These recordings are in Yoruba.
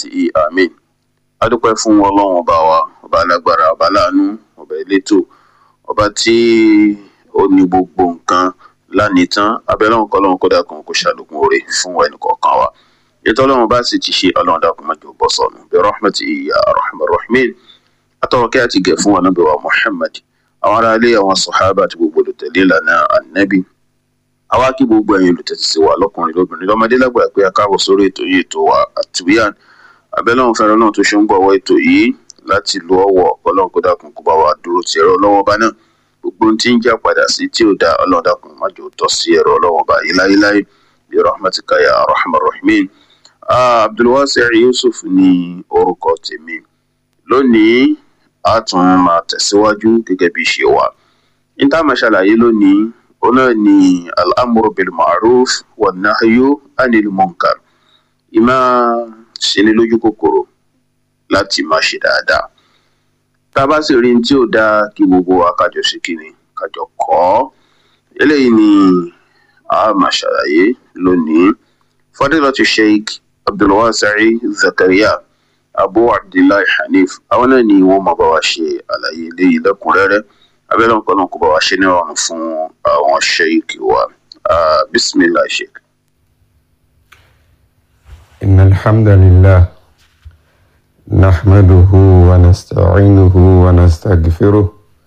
برحمته آمين adúpẹ́ fún ọlọ́run ọba wa ọba alágbára ọba láàánú ọba elétò ọba tí ó ní gbogbo nǹkan lánìí tán abẹ́lọ́run kọ́lọ́run kódà kan kó ṣàlékún oore fún ẹnì kọ̀ọ̀kan wa ètò ọlọ́run bá sì ti ṣe ọlọ́run dákun má jẹ́ ó bọ́ sọnù bí rahmati iya rahman rahmin atọ́wọ́ kí a ti gẹ̀ fún anabi wa muhammad àwọn ará ilé àwọn sọ̀hábà àti gbogbo olùtẹ̀lé ìlànà anabi àwa kí gbogbo ẹ̀yin olùtẹ̀tí sí wa lọ́kùnrin lóbìnrin lọ́mọdé lágbà pé a káàbọ̀ sórí ètò yìí ètò wa àtúbíyàn abẹ́lẹ́wọ̀n fẹ́ràn náà tó ṣe ń gbọ̀wọ́ ètò yìí láti lo ọwọ́ ọlọ́run kó dákun kó bá wa dúró ti ẹ̀rọ ọlọ́wọ́ bá náà gbogbo ohun tí ń jà padà sí tí ò da ọlọ́run dákun má jò tọ́ sí ẹ̀rọ ọlọ́wọ́ bá yìí láyéláyé bí rahmatika ya rahman rahimin abdulwasi yusuf ní orúkọ tèmi lónìí a tún máa tẹ̀síwájú gẹ́gẹ́ bí ṣe wà ní tá a máa ṣàlàyé lónìí òun náà ni al-amru bil ma'ruf wan nahyu anil munkar ìmá ṣe ní lójú kòkòrò láti máa ṣe dáadáa tá a bá sì rí ní tí ò dáa kí gbogbo wa kájọ ṣe kíni kájọ kọ́ eléyìí ni a máa ṣàlàyé lónìí fadilatu sheikh abdulwasai zakaria abu abdullahi hanif àwọn náà ni wọn máa bá wa ṣe àlàyé eléyìí lẹ́kùnrẹ́rẹ́ abẹ́lẹ́ nǹkan náà kó bá wa ṣe ní ọ̀run fún àwọn sheikh wa bismillah sheikh. إن الحمد لله نحمده ونستعينه ونستغفره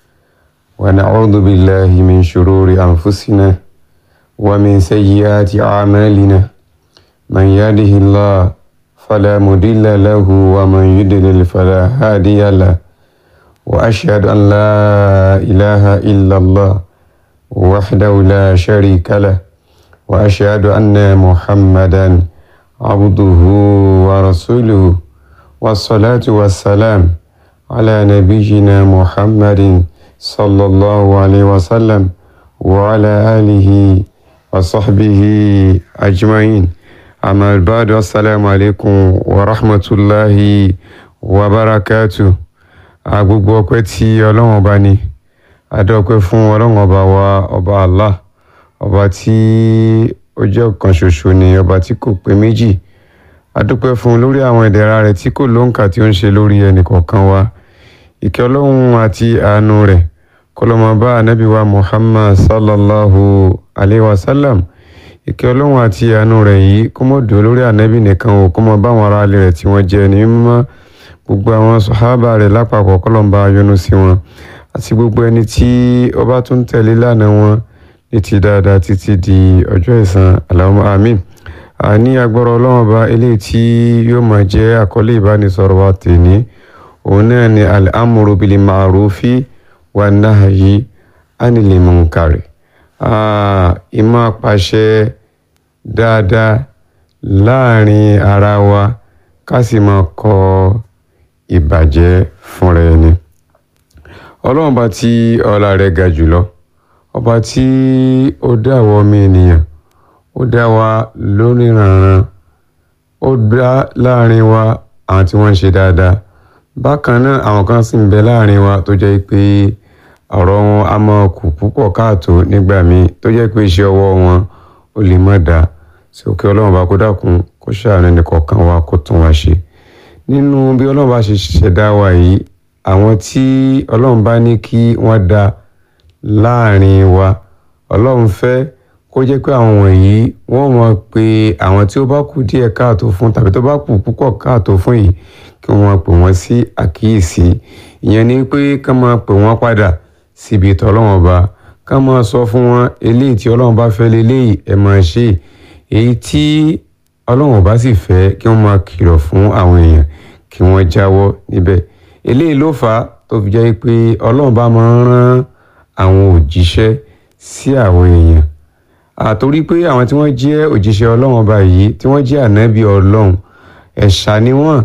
ونعوذ بالله من شرور أنفسنا ومن سيئات أعمالنا من يهده الله فلا مضل له ومن يضلل فلا هادي له وأشهد أن لا إله إلا الله وحده لا شريك له وأشهد أن محمدًا عبده ورسوله والصلاة والسلام على نبينا محمد صلى الله عليه وسلم وعلى آله وصحبه أجمعين أما بعد السلام عليكم ورحمة الله وبركاته agbogbo ọpẹ́ tí Ọlọ́run ọba ní adọpẹ́ fún Ọlọ́run ọba wa ọba Allah ọba tí ó jẹ́ ọ̀kan ṣoṣo ni ọba tí kò pé méjì adúpẹ́ fún un lórí àwọn ìdẹ̀ra rẹ̀ tí kò lóǹkà tí ó ń ṣe lórí ẹnì kọ̀ọ̀kan wa ìkẹ́ ọlọ́run àti àánú rẹ̀ kọlọ́mọ bá ànábì wa muhammad sallallahu alayhi wa sallam ìkẹ́ ọlọ́run àti àánú rẹ̀ yìí kó mọ̀ dùn lórí ànábì nìkan o kó mọ̀ bá àwọn ará ilé rẹ̀ tí wọ́n jẹ́ ní mímọ́ gbogbo àwọn sọ̀hábà rẹ̀ lápapọ̀ kọlọ́mbà yọ́nú sí wọn àti gbogbo ẹni tí ó bá tún tẹ̀lé lánàá wọn ní ti dáadáa títí di ọjọ́ ìsan Allahumma àmín àní agbọ́rọ̀ ọlọ́run ọba eléyìí tí yóò máa jẹ́ àkọlé ìbánisọ̀rọ̀ wa tèní òun náà ni al-amru bil ma'rufi wa nahyi anil munkari ìmọ̀ pàṣẹ dáadáa láàrin ara wa ká sì máa kọ ìbàjẹ́ fúnra ẹni ọlọ́run bá tí ọlá rẹ̀ ga jùlọ ọba tí ó dá àwọn ọmọ ènìyàn ó dá wa lóníranran ó dá láàrin wa àwọn tí wọ́n ń ṣe dáadáa bákan náà àwọn kan sì ń bẹ láàrin wa tó jẹ́ pé ọ̀rọ̀ wọn a máa kù púpọ̀ káàtó nígbà míì tó jẹ́ pé iṣẹ́ ọwọ́ wọn ó lè má dáa sókè ọlọ́run bá kó dákun kó ṣàánú ẹnìkọ̀ọ̀kan wa kó tún wa ṣe nínú bí ọlọ́run bá ṣe ṣẹ̀dá wa yìí àwọn tí ọlọ́run bá ní kí wọ́n dá láàrin wa ọlọ́run fẹ́ kó jẹ́ pé àwọn wọ̀nyí wọ́n mọ̀ pé àwọn tí ó bá kù díẹ̀ káàtó fún tàbí tó bá kù púpọ̀ káàtó fún yìí kí wọ́n pè wọ́n sí àkíyèsí ìyẹn ni pé ká máa pè wọ́n padà síbi ìtọ́ ọlọ́run ọba ká máa sọ fún wọn eléyìí tí ọlọ́run bá fẹ́ leléyìí ẹ̀ máa ṣe èyí tí ọlọ́run ọba sì fẹ́ kí wọ́n máa kìlọ̀ fún àwọn èèyàn kí wọ́n jáwọ́ níbẹ̀ eléyìí ló fà á tó fi jẹ́ pé ọlọ́run bá máa ń rán àwọn òjíṣẹ́ sí àwọn èèyàn àtorí pé àwọn tí wọ́n jẹ́ òjíṣẹ́ ọlọ́run ọba yìí tí wọ́n jẹ́ ànábì ọlọ́run ẹ̀ṣà ni wọ́n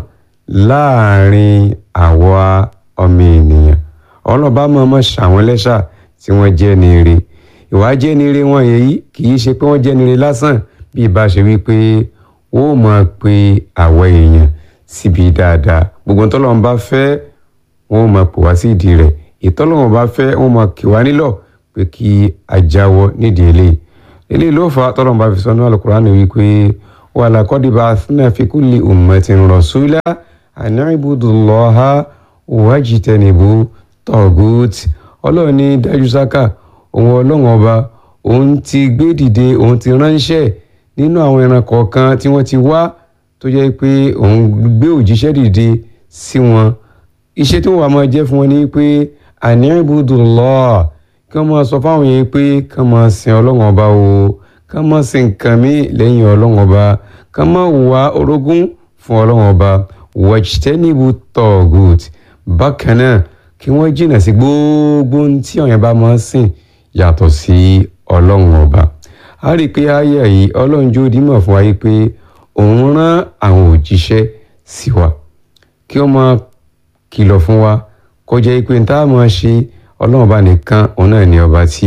láàrin àwa ọmọ ènìyàn ọlọ́ba mọ̀ọ́mọ̀ ṣàwọn lẹ́ṣà tí wọ́n jẹ́ ní ire ìwà jẹ́ ní ire wọn yìí kì í ṣe pé wọ́n jẹ́ ní ire lásán bí ìbá ṣe wípé ó máa pe àwa èèyàn síbi dáadáa gbogbo tọ́lọ́run bá fẹ́ wọ́n máa pò wá sí ìdí rẹ̀ ìtọ́lọ́run bá fẹ́ wọ́n máa kì wá nílọ̀ pé kí a jáwọ́ nídìí eléyìí eléyìí ló fà á tọ́lọ́run bá fi sọ ní Al-Qur'ani wípé wa laqad ba'athna fi kulli ummatin rasula an i'budu Allaha wajtanibu taghut ọlọ́run ní dájú sáká òun ọlọ́run ọba òun ti gbé dìde òun ti ránṣẹ́ nínú àwọn ẹran kọ̀ọ̀kan tí wọ́n ti wá tó jẹ́ pé òun gbé òjíṣẹ́ dìde sí wọn iṣẹ́ tí wọ́n wà máa jẹ́ fún wọn ni pé àní ibudullah kí wọ́n máa sọ fáwọn yẹn pé kí wọ́n máa sin ọlọ́run ọba o kí wọ́n máa sin nǹkan mi lẹ́yìn ọlọ́run ọba kí wọ́n máa wá orogún fún ọlọ́run ọba wajtanibu taghut bákan náà kí wọ́n jìnnà sí gbogbo ohun tí ọ̀yàn bá máa ń sìn yàtọ̀ sí ọlọ́run ọba a rí i pé ayé yìí ọlọ́run jó dímọ̀ fún wa yìí pé òun rán àwọn òjíṣẹ́ sí wa kí wọ́n máa kìlọ̀ fún wa kó jẹ́ pé n tá a máa ṣe ọlọ́run ọba nìkan òun náà ni ọba tí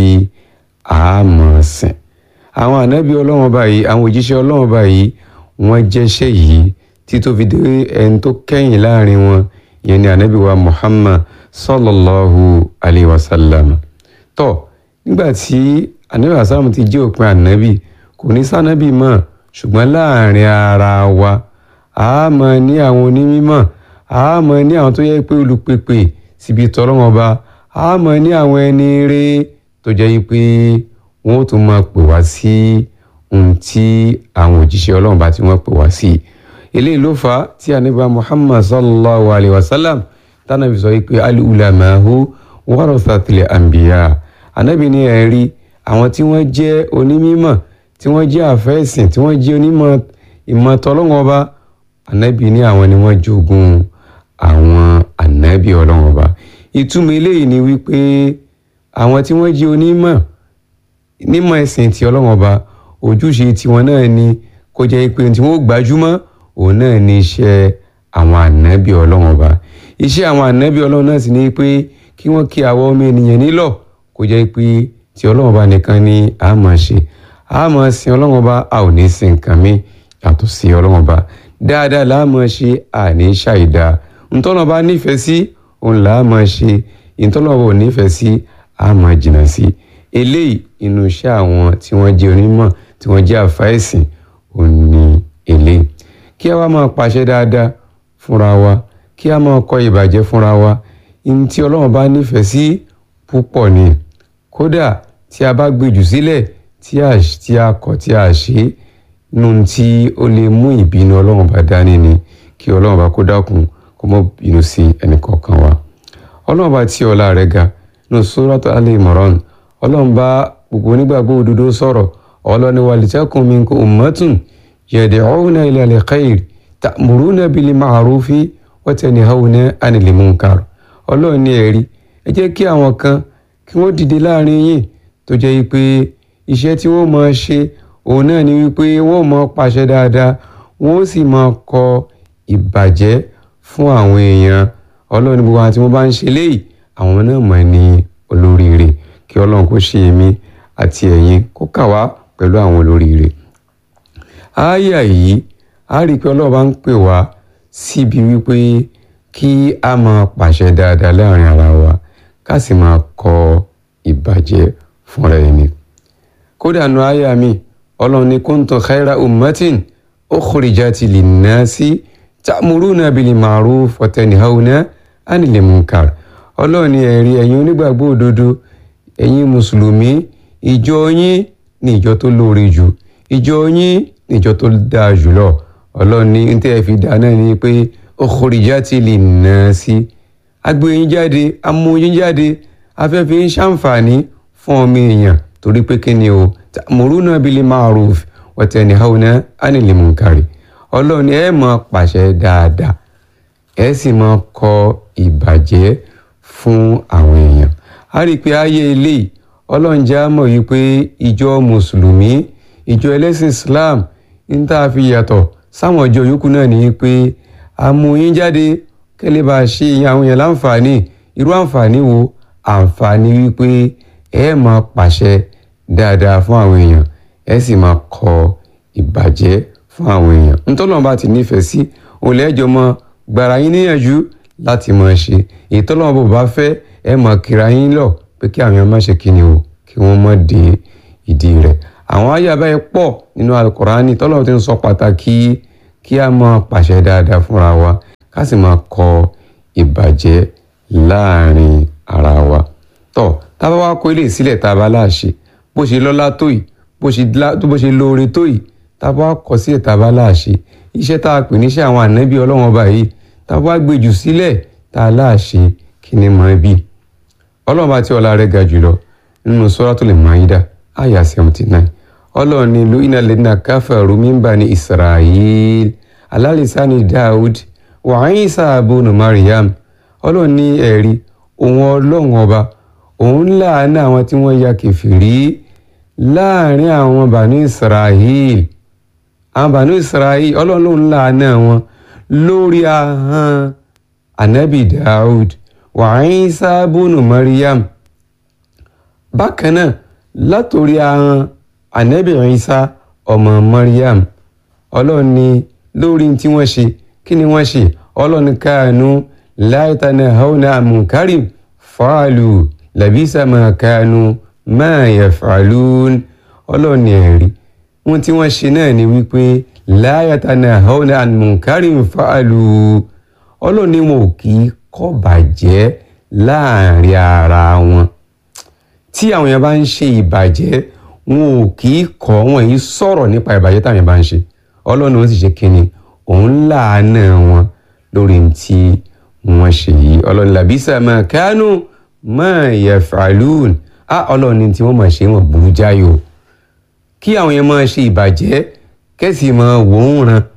a máa sìn àwọn ànábì ọlọ́run ọba yìí àwọn òjíṣẹ́ ọlọ́run ọba yìí wọ́n jẹ́ṣẹ́ yìí tí tó fi dé ẹni tó kẹ́yìn láàrin wọn ìyẹn ni ànábì wa Muhammad sallallahu alayhi wa sallam tó nígbà tí ànábì asáàmù ti jẹ́ òpin ànábì kò ní sánábì mọ́ ṣùgbọ́n láàrin ara wa a máa ní àwọn onímọ̀ a máa ní àwọn tó yẹ pé olùpèpè síbi tọ́lọ́wọ́n ọba a máa ní àwọn ẹni rere tó jẹ́ pé wọ́n ó tún máa pè wá sí ohun tí àwọn òjíṣẹ́ ọlọ́run bá tí wọ́n pè wá sí eléyìí ló fà á tí ànábì Muhammad sallallahu alayhi wa sallam tánàbí sọ pé al-ulama'u warathatul anbiya ànábì ní ẹ̀rí àwọn tí wọ́n jẹ́ onímọ̀ tí wọ́n jẹ́ àfẹ́sìn tí wọ́n jẹ́ onímọ̀ ìmọ̀ tọ́lọ́wọ́n ọba ànábì ní àwọn ni wọ́n jogún àwọn ànábì ọlọ́wọ́n ọba ìtumọ̀ eléyìí ni wípé àwọn tí wọ́n jẹ́ onímọ̀ nímọ̀ ẹ̀sìn ti ọlọ́wọ́n ọba ojúṣe tiwọn náà ni kó jẹ́ pé tí wọ́n gbajúmọ̀ òun náà ni iṣẹ́ àwọn ànábì ọlọ́wọ́n ọba iṣẹ́ àwọn ànábì ọlọ́run náà sì ni pé kí wọ́n kí àwọn ọmọ ènìyàn nílọ̀ kó jẹ́ pé tí ọlọ́run ọba nìkan ni a máa ṣe a máa sin ọlọ́run ọba a ò ní sin nǹkan mi yàtọ̀ sí ọlọ́run ọba dáadáa là á máa ṣe àní ṣàìdá ntọ́nà ọba nífẹ̀ẹ́ sí òun là á máa ṣe ìtọ́nà ọba ò nífẹ̀ẹ́ sí a máa jìnnà sí eléyìí inú iṣẹ́ àwọn tí wọ́n jẹ́ onímọ̀ tí wọ́n jẹ́ àfáìsìn òun ni eléyìí kí a wá máa pàṣẹ dáadáa fúnra wa kí a máa kọ ìbàjẹ́ fúnra wa ní tí ọlọ́run bá nífẹ̀ẹ́ sí púpọ̀ ni kódà tí a bá gbèjù sílẹ̀ tí a tí a kọ̀ tí a ṣe nu tí ó lè mú ìbínú ọlọ́run bá dání ni kí ọlọ́run bá kó dákun kó mọ́ bínú sí ẹnìkọ̀ọ̀kan wa ọlọ́run bá tí ọlá rẹ̀ ga nù Suratu Al-Imran ọlọ́run bá gbogbo onígbàgbọ́ òdodo sọ̀rọ̀ ọlọ́ni walitakun minkum ummatun yad'una ila al-khayr ta'muruna bil ma'rufi wọ́tẹ̀nìhàwùnẹ́ anìlèmúnkàr ọlọ́run ní ẹ̀rí ẹ jẹ́ kí àwọn kan kí wọ́n dìde láàrin yín tó jẹ́ pé iṣẹ́ tí wọ́n máa ṣe òun náà ni wípé wọ́n máa pàṣẹ dáadáa wọ́n sì máa kọ ìbàjẹ́ fún àwọn èèyàn ọlọ́run gbogbo àwọn tí wọ́n bá ń ṣe léyìí àwọn náà mọ̀ ní olóríire kí ọlọ́run kó ṣe èmi àti ẹ̀yin kó kà wá pẹ̀lú àwọn olóríire. àáyà yìí a rí i pé ọlọ́run bá ń pè wá síbi wípé kí a máa pàṣẹ dáadáa láàrin ara wa ká sì máa kọ ìbàjẹ́ fúnra ẹni. kódà nu àyà mi ọlọ́run ní kuntum khaira ummatin ukhrijati linnasi ta'muruna bil ma'ruf wa tanhauna 'anil munkar ọlọ́run ní ẹ̀rí ẹ̀yin onígbàgbọ́ òdodo ẹ̀yin mùsùlùmí ìjọ yín ní ìjọ tó lóore jù ìjọ yín ní ìjọ tó dáa jùlọ ọlọ́run ní ní tẹ́ ẹ fi dá náà ni pé ukhrijati linnasi agbóyin jáde amóyin jáde afẹ́fẹ́ ń ṣàǹfààní fún ọmọ èèyàn torí pé kí ni o ta'muruna bil ma'ruf wa tanhauna 'anil munkari ọlọ́run ẹ máa pàṣẹ dáadáa ẹ sì máa kọ ìbàjẹ́ fún àwọn èèyàn a rí i pé ayé eléyìí ọlọ́run jẹ́ á mọ̀ yìí pé ìjọ mùsùlùmí ìjọ ẹlẹ́sìn Islam ń tá a fi yàtọ̀ sáwọn ọjọ́ yòókù náà ní pé àmúyín jáde kẹ́lẹ́ bá a ṣe àwọn èèyàn láǹfààní irú àǹfààní wo àǹfààní wípé ẹ máa pàṣẹ dáadáa fún àwọn èèyàn ẹ sì máa kọ ìbàjẹ́ fún àwọn èèyàn ntọ́lọ́run bá ti nífẹ̀ẹ́ sí òun lẹ́jọ́ mọ gbàrà yín níyànjú láti máa ṣe èyí tọ́lọ́run bò bá fẹ́ ẹ máa kíra yín lọ pé kí àwọn èèyàn má ṣe kíni o kí wọ́n má dé ìdí rẹ̀ àwọn àyà báyìí pọ̀ nínú alukurani tọ́lọ́ ti ń sọ pàtàkì kí a máa pàṣẹ dáadáa fúnra wa ká sì máa kọ ìbàjẹ́ láàrin ara wa tọ́ tá a bá wá kó ilé sílẹ̀ tá a bá láàṣẹ bó ṣe lọ́lá tó yìí bó ṣe lá- bó ṣe lóore tó yìí tá a bá kọ sílẹ̀ tá a bá láàṣẹ iṣẹ́ tá a pè níṣẹ́ àwọn ànábì ọlọ́wọ́n ọba yìí tá a bá gbé jù sílẹ̀ tá a láàṣẹ kí ni mọ̀ bí ọlọ́run bá tí ọlá rẹ̀ ga jùlọ nínú Suratul Maida àyà seventy nine ọlọ́run ní lu'ina alladhina kafaru min bani Isra'il ala lisani Daud wa Isa ibn Maryam ọlọ́run ní ẹ̀rí òun ọlọ́run ọba òun láàánú àwọn tí wọ́n ya kẹfìrí láàrin àwọn bani Isra'il àwọn bani Isra'il ọlọ́run lòun láàánú wọn lórí ahọ́n anabi Daud wa Isa ibn Maryam bákan náà látòrí ahọ́n anabi Isa ọmọ Maryam ọlọ́run ní lórí tí wọ́n ṣe kí ni wọ́n ṣe ọlọ́run káànú la tanahawna an munkarin fa'alu labisa ma kanu ma yaf'alun ọlọ́run ní ẹ̀rí wọn tí wọ́n ṣe náà ni wípé la tanahawna an munkarin fa'alu ọlọ́run ní wọn ò kì í kọ́ bàjẹ́ láàrin ara wọn tí àwọn èèyàn bá ń ṣe ìbàjẹ́ wọn ò kì í kọ́ wọn yìí sọ̀rọ̀ nípa ìbàjẹ́ táwọn èèyàn bá ń ṣe ọlọ́run ó sì ṣe kínni òun láàánú wọn lórí tí wọ́n ṣe yìí ọlọ́run làbísà máa kánú máa yaf'alun á ọlọ́run ní tí wọ́n máa ṣe wọn burú jáyò kí àwọn èèyàn máa ṣe ìbàjẹ́ kẹ́sì máa wò ó ràn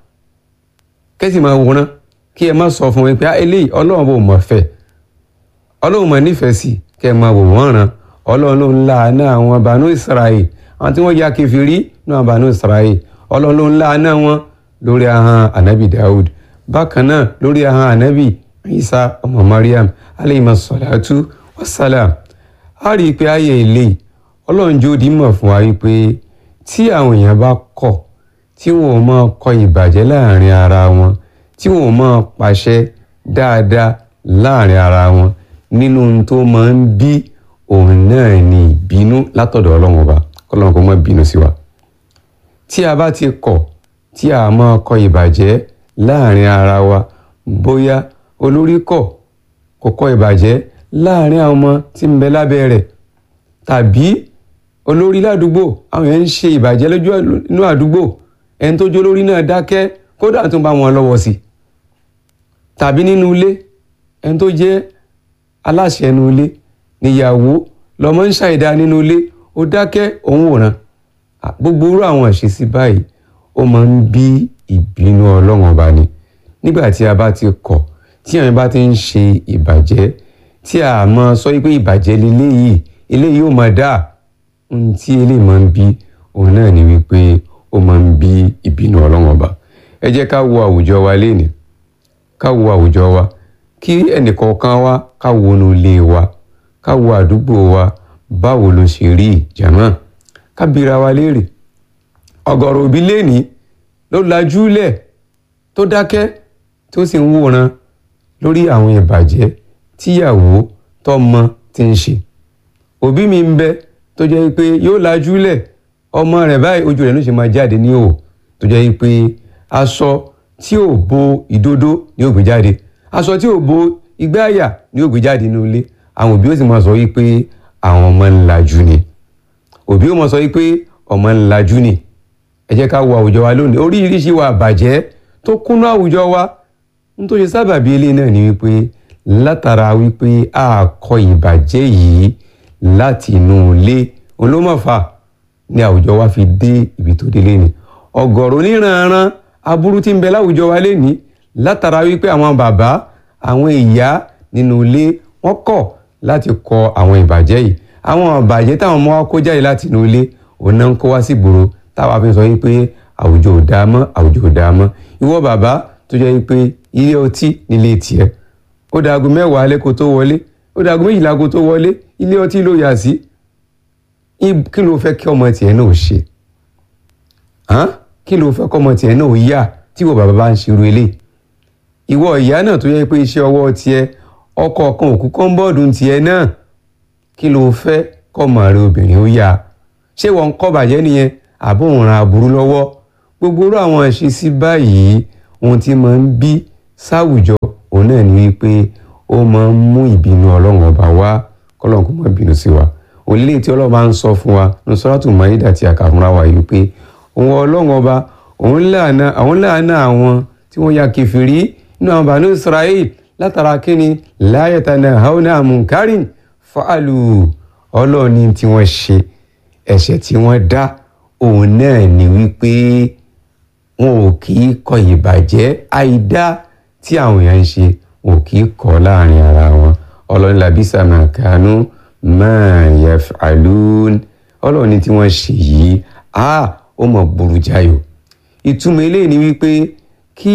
kẹ́sì máa wò ó ràn kí ẹ má sọ fún wọn pé "Ah, eléyìí ọlọ́run bò mọ̀ fẹ́ ọlọ́run máa nífẹ̀ẹ́ sí kẹ́ ẹ máa wò wọ́n ràn ọlọ́run ló ń láàánú àwọn bànú Israel àwọn tí wọ́n ya kẹfìrí ní àwọn bànú Israel ọlọ́run ló ń láàánú wọn lórí ahọ́n anabi Dawud bákan náà lórí ahọ́n anabi Isa ọmọ Mariam aleyhi salatu wasalam a rí i pé ayé ilé ọlọ́run jó di mọ̀ fún wa wípé tí àwọn èèyàn bá kọ̀ tí wọn ò máa kọ ìbàjẹ́ láàrin ara wọn tí wọn ò máa pàṣẹ dáadáa láàrin ara wọn nínú ohun tó máa ń bí òun náà ni ìbínú látọ̀dọ̀ ọlọ́run ọba kọ́lọ́run kó má bínú sí wa. tí a bá ti kọ̀ tí a máa kọ ìbàjẹ́ láàrin ara wa bóyá olórí kọ̀ kò kọ ìbàjẹ́ láàrin àwọn ọmọ tí ń bẹ lábẹ́ rẹ̀ tàbí olórí ládùúgbò àwọn èèyàn ń ṣe ìbàjẹ́ lójú inú àdúgbò ẹni tó jó lórí náà dákẹ́ kódà tó ń bá wọn lọ́wọ́ sí i tàbí nínú ilé ẹni tó jẹ́ aláṣẹ ẹnu ilé níyàwó lọmọ ń ṣàìdá nínú ilé ó dákẹ́ òun wòran À, gbogbo irú àwọn àṣesí báyìí ó máa ń bí ìbínú ọlọ́run ọba ni nígbà tí a bá ti kọ̀ tí àwọn bá ti ń ṣe ìbàjẹ́ tí a máa sọ pé ìbàjẹ́ leléyìí eléyìí ó máa dáa ohun tí eléyìí máa ń bí òun náà ni wípé ó máa ń bí ìbínú ọlọ́run ọba ẹ jẹ́ ká wo àwùjọ wa lénìí ká wo àwùjọ wa kí ẹnìkọ̀ọ̀kan wa ká wo inú ilé wa ká wo àdúgbò wa báwo ló ṣe rí ìjàmọ́ ká bira wa léèrè ọ̀gọ̀rọ̀ òbí lénìí ló lajúlẹ̀ tó dákẹ́ tó sì ń wòran lórí àwọn ìbàjẹ́ tíyàwó tọmọ ti ń ṣe òbí mi ń bẹ tó jẹ́ pé yóò lajúlẹ̀ ọmọ rẹ̀ báyìí ojú rẹ̀ ló ṣe máa jáde ní òò tó jẹ́ pé aṣọ tí ò bo ìdodo ni ó gbé jáde aṣọ tí ò bo igbá àyà ni ó gbé jáde nínú ilé àwọn òbí ó sì máa sọ wípé àwọn ọmọ ń lajú ni òbí ó máa sọ wípé ọmọ ń lajú ni ẹ jẹ́ ká wo àwùjọ wa lónìí oríṣiríṣi wa bàjẹ́ tó kúnnú àwùjọ wa n tó ṣe sábàbí eléyìí náà ni wípé látara wípé a kọ ìbàjẹ́ yìí láti inú ilé olómọ̀fà ni àwùjọ wa fi dé ibi tó délé ni ọ̀gọ̀rọ̀ oníranran aburú tí ń bẹ láwùjọ wa lénìí látara wípé àwọn bàbá àwọn ìyá nínú ilé wọ́n kọ̀ láti kọ àwọn ìbàjẹ́ yìí àwọn ìbàjẹ́ táwọn ọmọ wa kó jáde láti inú ilé òun náà ń kó wá sí ìgboro táwa fi sọ wípé àwùjọ ò dáa mọ́ àwùjọ ò dáa mọ́ ìwọ bàbá tó jẹ́ wípé ilé ọtí nílé tiẹ̀ ó daago mẹ́wàá alẹ́ kó tó wọlé ó daago méjìlá kó tó wọlé ilé ọtí ló yà sí kí ló fẹ́ kí ọmọ tiẹ̀ náà ṣe hàn kí ló fẹ́ kọ́mọ tiẹ̀ náà yá tí ìwọ bàbá bá ń ṣerú ilé ìwọ ìyá náà tó yẹ pé iṣẹ́ ọwọ́ tiẹ̀ ọkọ̀ kan òkú kọ́ńbọ́ọ̀dù tiẹ̀ náà kí ló fẹ́ kọ́mọ rẹ obìnrin ó yá ṣé wọ́n ń kọ́ bàjẹ́ nìyẹn àbó òun ra aburú lọ́wọ́ gbogbo irú àwọn ìṣesí báyìí ohun tí máa ń bí sáwùjọ òun náà ni wípé ó máa ń mú ìbínú ọlọ́run ọba wá kọ́lọ́run kó má bínú sí wa òlélẹ́ tí ọlọ́run bá ń sọ fún wa ní sọ́ràtù Máídà tí a kà fúnra wa yìí pé òun ọlọ́run ọba òun láàánà àwọn láàánà àwọn tí wọ́n ya kẹfìrí nínú àwọn bàánú Israel látara kíni la yatanahawna an munkarin fa'alu ọlọ́run ní tí wọ́n ṣe ẹ̀ṣẹ̀ tí wọ́n dá òun náà ni wípé wọn ò kì í kọ ìbàjẹ́ àìdá tí àwọn èèyàn ń ṣe wọn ò kì í kọ láàrin ara wọn ọlọ́run labisa ma kanu ma yaf'alun ọlọ́run ní tí wọ́n ṣe yìí a ó mọ̀ burú jáyò ìtumọ̀ eléyìí ni wípé kí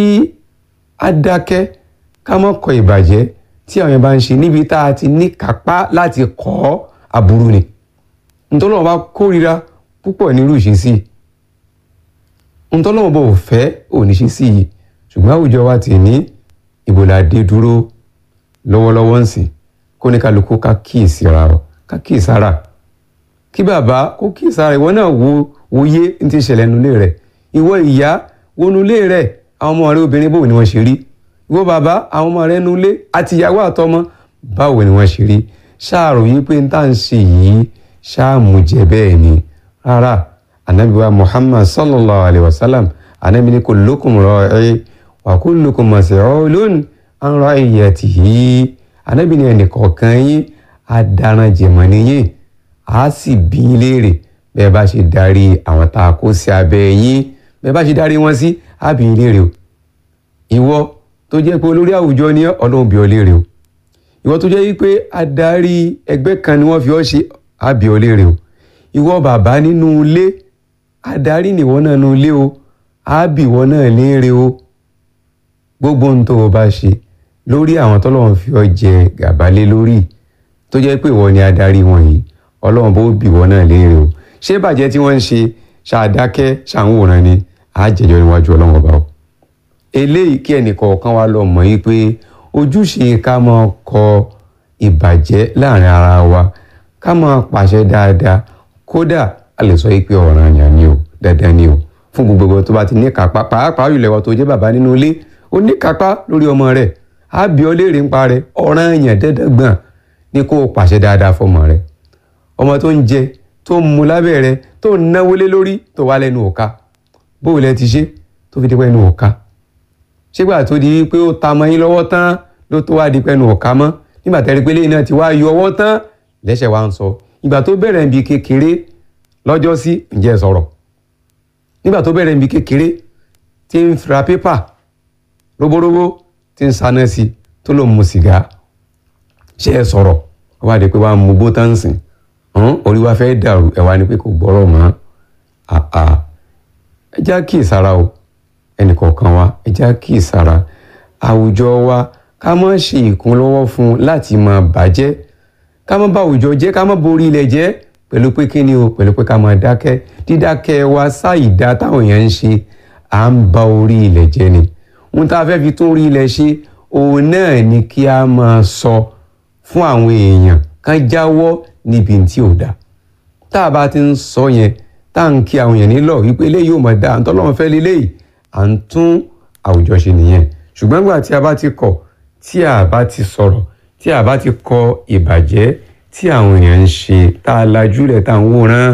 á dákẹ́ ká má kọ ìbàjẹ́ tí àwọn èèyàn bá ń ṣe níbi tá a ti ní kápá láti kọ́ aburú ni ntọ́lọ́wọ́ bá kórira púpọ̀ nírú ìṣesí ntọ́lọ́wọ́ bá ò fẹ́ òní ṣe sí yìí ṣùgbọ́n àwùjọ wa ti ní ìbòlàdé dúró lọ́wọ́lọ́wọ́ ń sìn kó ní kálukú ká kíyèsí ara ọ ká kíyèsí ara kí bàbá kó kíyèsí ara ìwọ náà wo wòye ní ti ṣẹlẹ̀ nulẹ̀ rẹ̀ ìwọ ìyá wo nulẹ̀ rẹ̀ àwọn ọmọ rẹ obìnrin báwo ni wọ́n ṣe rí ìwọ bàbá àwọn ọmọ rẹ nulẹ̀ àti ìyàwó àtọmọ báwo ni wọ́n ṣe rí ṣáàrò yìí pé n tá à ń ṣe yìí ṣáàmù jẹ bẹ́ẹ̀ ni rárá anabi wa muhammad sallallahu alayhi wa sallam anabi ni kullukum ra'i wa kullukum mas'ulun an ra'iyatihi anabi ni ẹnìkọ̀ọ̀kan yín adaran jẹ̀mọ́ nìyẹn a sì bí yín léèrè bẹ́ẹ̀ bá ṣe darí àwọn tá a kó sí abẹ́ yín bẹ́ẹ̀ bá ṣe darí wọn sí a bí yín léèrè o ìwọ tó jẹ́ pé olórí àwùjọ ni ọlọ́run bí ọ léèrè o ìwọ tó jẹ́ pé adarí ẹgbẹ́ kan ni wọ́n fi ọ́ ṣe a bí ọ léèrè o ìwọ bàbá nínú ilé adarí nìwọ náà nínú ilé o a bí ìwọ náà léèrè o gbogbo ohun tó o bá ṣe lórí àwọn tọ́lọ́run fi ọ́ jẹ gàba lé lórí tó jẹ́ pé ìwọ ni adarí wọn yìí ọlọ́run bó bí ìwọ náà léèrè o ṣé bàjẹ́ tí wọ́n ń ṣe ṣàdákẹ́ ṣàǹwòrán ni a jẹjọ́ níwájú ọlọ́run ọba o eléyìí kí ẹnìkọ̀ọ̀kan wa lọ mọ̀ yìí pé ojúṣe ká máa kọ ìbàjẹ́ láàrin ara wa ká máa pàṣẹ dáadáa kódà a lè sọ pé ọ̀ranyàn ni o dandan ni o fún gbogbo tó bá ti ní kápá pàápàá jùlọ ìwọ tó jẹ́ bàbá nínú ilé ó ní kápá lórí ọmọ rẹ̀ á bí ọ léèrè ń pa rẹ̀ ọ̀ranyàn dandan gbọ̀n ní kó o pàṣẹ dáadáa fọmọ rẹ̀ ọmọ tó ń jẹ tó ń mu lábẹ́ rẹ̀ tó ń náwó lé lórí tó wá lẹ́nu òka bóò lẹ ti ṣe tó fi dípẹ́ ẹnu òka ṣégbà tó di pé ó ta mọ́ yín lọ́wọ́ tán ló tó wá di pẹ́nu òka mọ́ nígbà tẹ́rí pé lẹ́yìn náà ti wá yọ ọwọ́ tán lẹ́sẹ̀ wa ń sọ ìgbà tó bẹ̀rẹ̀ níbi kékeré lọ́jọ́ sí ǹjẹ́ sọ̀rọ̀ nígbà tó bẹ̀rẹ̀ níbi kékeré tí ń ra pépà róbóróbó tí ń saná sí tó ló mu sìgá ṣe é sọ̀rọ̀ ó wá di pé wàá mú bótán sìn orí wa fẹ́ dàrú ẹ̀ wá ní pé kò gbọ́rọ̀ mọ́ àà ẹ já kí ìsara o ẹnìkọ̀ọ̀kan wa ẹ já kí ìsara àwùjọ wa ká má ṣe ìkúnlọ́wọ́ fún un láti máa bàjẹ́ ká má bà àwùjọ jẹ́ ká má borí ilẹ̀ jẹ́ pẹ̀lú pé kí ni o pẹ̀lú pé ká máa dákẹ́ dídákẹ́ wa sáìdá táwọn èèyàn ń ṣe à ń ba orí ilẹ̀ jẹ́ ni ohun tá a fẹ́ fi tún orí ilẹ̀ ṣe òun náà ni kí a máa sọ fún àwọn èèyàn kán jáwọ́ níbi tí ò dáa tá a bá ti ń sọ yẹn tá à ń kí àwọn èèyàn nílọ̀ wípé eléyìí ò mọ̀ dáa ntọ́lọ́run fẹ́ leléyìí à ń tún àwùjọ ṣe nìyẹn ṣùgbọ́n nígbà tí a bá ti kọ̀ tí a bá ti sọ̀rọ̀ tí a bá ti kọ ìbàjẹ́ tí àwọn èèyàn ń ṣe tá a lajúlẹ̀ tá à ń wòran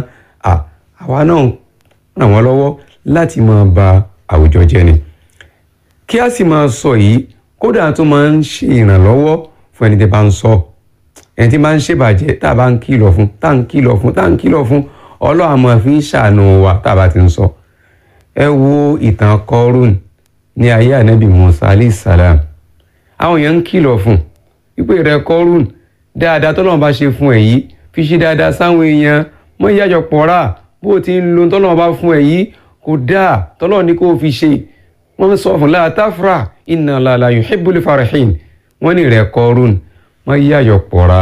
àwa náà ràn wọ́n lọ́wọ́ láti máa ba àwùjọ jẹ́ ni kí a sì máa sọ yìí kódà tó máa ń ṣe ìrànlọ́wọ́ fún ẹni tí bá ń sọ ẹni tí bá ń ṣèbàjẹ́ tá a bá ń kìlọ̀ fún tá à ń kìlọ̀ fún tá à ń kìlọ̀ fún ọlọ́run àmọ́ fi ń ṣàánú wa tá a bá ti ń sọ ẹ wo ìtàn kọrún ní ayé ànábì musa alayhi salam àwọn èèyàn ń kìlọ̀ fún wípé rẹ kọrún dáadáa tọ́lọ́run bá ṣe fún ẹ yìí fi ṣe dáadáa sáwọn èèyàn mọ́ ìyájọ pọ̀ra bó o ti ń lo tọ́lọ́run bá fún ẹ yìí kò dáa tọ́lọ́run ní kó o fi ṣe wọ́n sọ fún la tafra inna Allaha la yuhibbul farihin wọ́n ní rẹ kọrún mọ́ ìyájọ pọ̀ra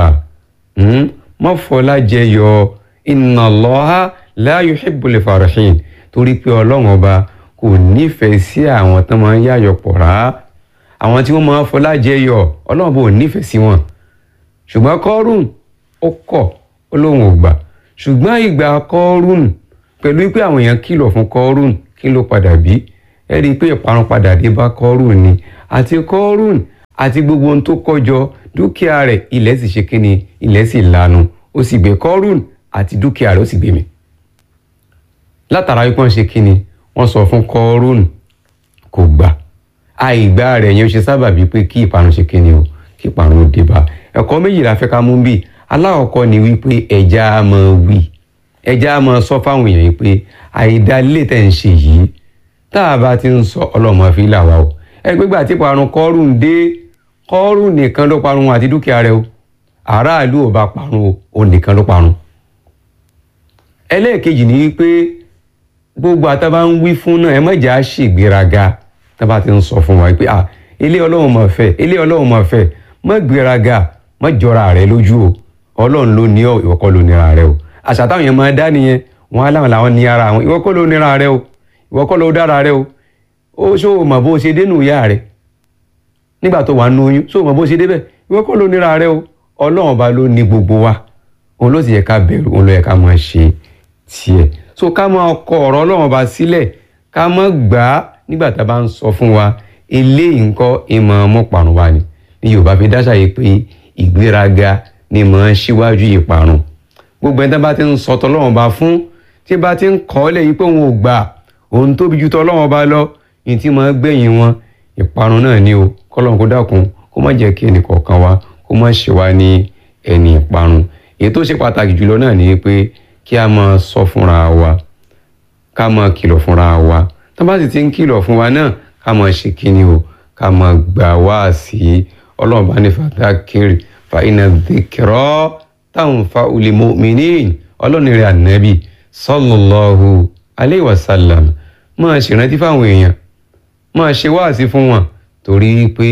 mọ́ fọlá jẹyọ inna Allaha la yuhibbul farihin torí pé ọlọ́run ọba kò nífẹ̀ẹ́ sí àwọn tó máa ń yáyọ̀ pọ̀ra àwọn tí wọ́n máa ń fọlá jẹyọ ọlọ́run bò nífẹ̀ẹ́ sí wọn ṣùgbọ́n kọ́rùn ó kọ̀ ó lóun ò gbà ṣùgbọ́n ìgbà kọ́rùn pẹ̀lú pé àwọn èèyàn kìlọ̀ fún kọ́rùn kí ló padà bí ẹ rí i pé ìparun padà dé bá kọ́rùn ni àti kọ́rùn àti gbogbo ohun tó kọjọ dúkìá rẹ̀ ilẹ̀ sì ṣe kíni ilẹ̀ sì lanu ó sì gbé kọ́rùn àti dúkìá rẹ̀ ó sì gbé mi látara wípé wọ́n ṣe kíni wọ́n sọ fún kọ́rùn kò gbà àìgbà rẹ̀ yẹn ó ṣe sábàbí pé kí ìparun ṣe kíni o kí ìparun ó dé bá ẹ̀kọ́ méjì la fẹ́ ká mú bí alákọ̀ọ́kọ́ ni wípé ẹja á máa wí ẹja á máa sọ fáwọn èèyàn yìí pé àìdá ilé tẹ̀ ń ṣe yìí tá a bá ti ń sọ ọlọ́mọ fi là wá o ẹ gbégbà tí parun kọ́rùn dé kọ́rùn nìkan ló parun àti dúkìá rẹ̀ o aráàlú ò bá parun o òun nìkan ló parun. ẹlẹ́ẹ̀kejì ni wípé gbogbo àtàbá ń wí fún náà ẹ má jà á ṣègbéraga tá a bá ti ń sọ fún wa pé à ilé ọlọ́run mọ̀ fẹ́ ilé ọlọ́run mọ̀ fẹ́ má gbéraga má jọra rẹ lójú o ọlọ́run ló ní ọ ìwọ kọ́ ló nira rẹ o àṣà táwọn yẹn máa dá nìyẹn wọn á láwọn làwọn ní ara wọn ìwọ kọ́ ló nira rẹ o ìwọ kọ́ ló dára rẹ o ó ṣó o mọ̀ bó ṣe dénú ìyá rẹ nígbà tó wà nù oyún ṣó o mọ̀ bó ṣe débẹ̀ ìwọ kọ́ ló nira rẹ o ọlọ́run ọba ló ní gbogbo wa òun ló sì yẹ ká bẹ̀rù òun ló yẹ ká máa ṣe tiẹ̀ so ká máa kọ ọ̀rọ̀ ọlọ́run ọba sílẹ̀ ká má gbà á nígbà tá a bá ń sọ fún wa eléyìí ńkọ́ ìmọ̀ ọmọ parun wa ni ní yorùbá fi dáṣà yìí pé ìgbéraga ni mọ̀ ń ṣíwájú ìparun gbogbo ẹni tá bá ti ń sọ tọ́lọ́run ọba fún tí bá ti ń kọ́ ọ́ lẹ́yìn pé òun ò gbà òun tóbi ju tọ́lọ́run ọba lọ ní tí máa gbẹ̀yìn wọn ìparun náà ni o kọ́lọ́run kó dákun kó má jẹ́ kí ẹnì kọ̀ọ̀kan wa kó má ṣe wá ní ẹni ìparun èyí tó ṣe pàtàkì jùlọ náà ni pé kí a máa sọ fúnra wa ká máa kìlọ̀ fúnra wa tó bá sì ti ń kìlọ̀ fún wa náà ká máa ṣe kíni o ká máa gbà wá sí ọlọ́run bá ní fàdákìrì fa iná dhikra tanfa'ul mu'minin ọlọ́run rẹ̀ ànábì sallallahu alayhi wa sallam máa ṣèrántí fáwọn èèyàn máa ṣe wáàsí fún wọn torí pé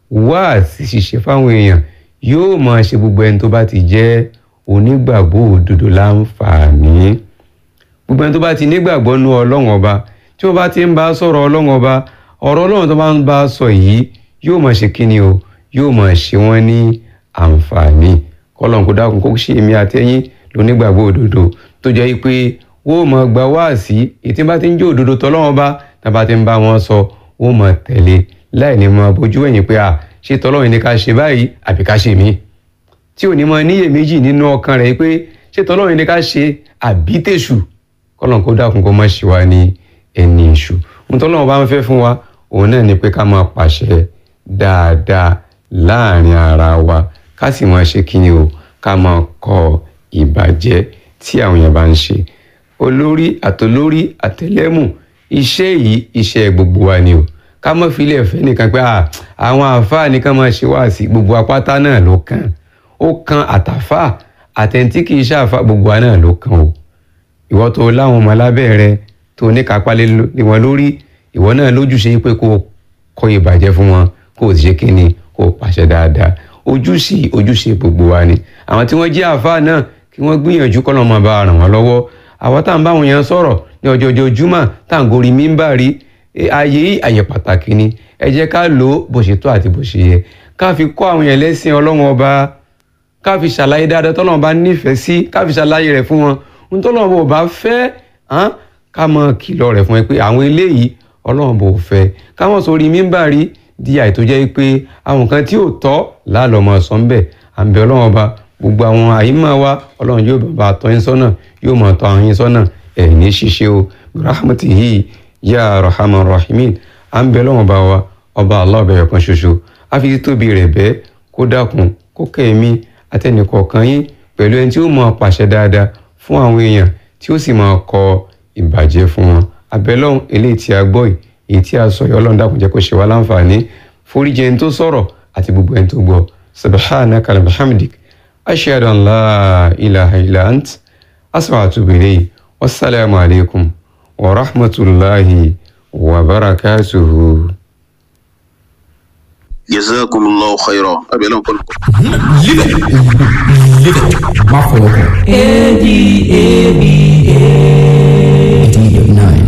wáàsí ṣíṣe fáwọn èèyàn yóò máa ṣe gbogbo ẹni tó bá ti jẹ́ onígbàgbọ́ òdodo láǹfààní gbogbo ẹni tó bá ti nígbàgbọ́ nú ọlọ́run ọba tí wọ́n bá ti ń bá sọ̀rọ̀ ọlọ́run ọba ọ̀rọ̀ ọlọ́run tó bá ń bá sọ yìí yóò máa ṣe kíni o yóò máa ṣe wọ́n ní àǹfààní kọ́lọ́n kó dákun kó ṣe èmi àtẹ́yìn lónígbàgbọ́ òdodo tó jẹ́ pé wọ́n máa gba wáàsí ètí bá ti ń jẹ́ òdodo tọ́lọ́run ọba tá bá ti ń bá wọn sọ wọ́n máa tẹ̀lé láì ní máa bójú ẹ̀yìn pé à ṣé tọ́lọ́run ní ká ṣe báyìí àbí ká ṣe míì tí ò ní máa níyèméjì nínú ọkàn rẹ̀ pé ṣé tọ́lọ́run ní ká ṣe àbí tèṣù kọ́lọ́n kó dákun kó má ṣe wá ní ẹni èṣù ohun tọ́lọ́run bá ń fẹ́ fún wa òun náà ni pé ká máa pàṣẹ dáadáa láàrin ara wa ká sì máa ṣe kíni o ká máa kọ ìbàjẹ́ tí àwọn èèyàn bá ń ṣe olórí àtolórí àtẹlẹ́mù iṣẹ́ yìí iṣẹ́ gbogbo wa ni o ká má fi ilé ẹ̀fẹ́ nìkan pé àwọn àáfàá nìkan máa ṣe wá sí gbogbo apáta náà ló kàn ó kan àtàfà àtẹ̀ntí kì í ṣàfà gbogbo wa náà ló kàn o ìwọ tó láwọn ọmọ lábẹ́ rẹ tó ní kápá lé wọn lórí ìwọ náà lójúṣe pé kó kọ ìbàjẹ́ fún wọn kó o sì ṣe kíni kó o pàṣẹ dáadáa ojúṣe ojúṣe gbogbo wa ni àwọn tí wọ́n jẹ́ àáfàá náà kí wọ́n gbìyànjú kọ́ lọ́mọ bá ràn wọ́n lọ́wọ́ àwọn tá à ń bá wọn yẹn sọ̀rọ̀ ní ọjọ́ ọjọ́ júmọ̀ tá à ń gorí mímbàrí ayé yìí àyè pàtàkì ni ẹ jẹ́ ká lò ó bó ṣe tó àti bó ṣe yẹ ká fi kọ́ àwọn yẹn lẹ́sìn ọlọ́run ọba ká fi ṣàlàyé dáadáa tọ́lọ́run bá nífẹ̀ẹ́ sí ká fi ṣàlàyé rẹ̀ fún wọn ohun tọ́lọ́run bò bá fẹ́ ká mọ kìlọ̀ rẹ̀ fún ẹ pé àwọn eléyìí ọlọ́run bò fẹ́ ká mọ̀ sórí mímbàrí di àìtó jẹ́ pé àwọn kan tí ò tọ́ lálọ́ mọ̀ sọ ń bẹ̀ à ń bẹ ọlọ́run ọba gbogbo àwọn àyímọ̀ wa ọlọ́run yóò bá tọ́ yín sọ́nà yóò mọ̀ tọ́ àwọn yín sọ́nà ẹ̀ ní ṣíṣe o rahmatihi ya rahman rahimin à ń bẹ ọlọ́run ọba wa ọba Allah ọbẹ̀ kan ṣoṣo á fi títóbi rẹ̀ bẹ́ẹ̀ kó dákun kó kẹ́ẹ̀mí àtẹnìkọ̀ọ̀kan yín pẹ̀lú ẹni tí ó mọ̀ pàṣẹ dáadáa fún àwọn èèyàn tí ó sì máa kọ ìbàjẹ́ fún wọn abẹ́lọ́hún eléyìí tí a gbọ́ yìí èyí tí a sọ yìí ọlọ́run dákun jẹ́ kó ṣe wá láǹfààní foríjì ẹni tó sọ̀rọ̀ àti gbogbo ẹni tó gbọ́ subhanaka alhamdik ashhadu an la ilaha illa ant asfa atubu ilayhi wasalaamu alaykum wa rahmatulahi wa barakatuhu. jazakumullahu khairan abẹ́lẹ́ nǹkan lọ́kọ̀. Live it. Live it. Má fọwọ́ kàn. A D A B A. eighty nine.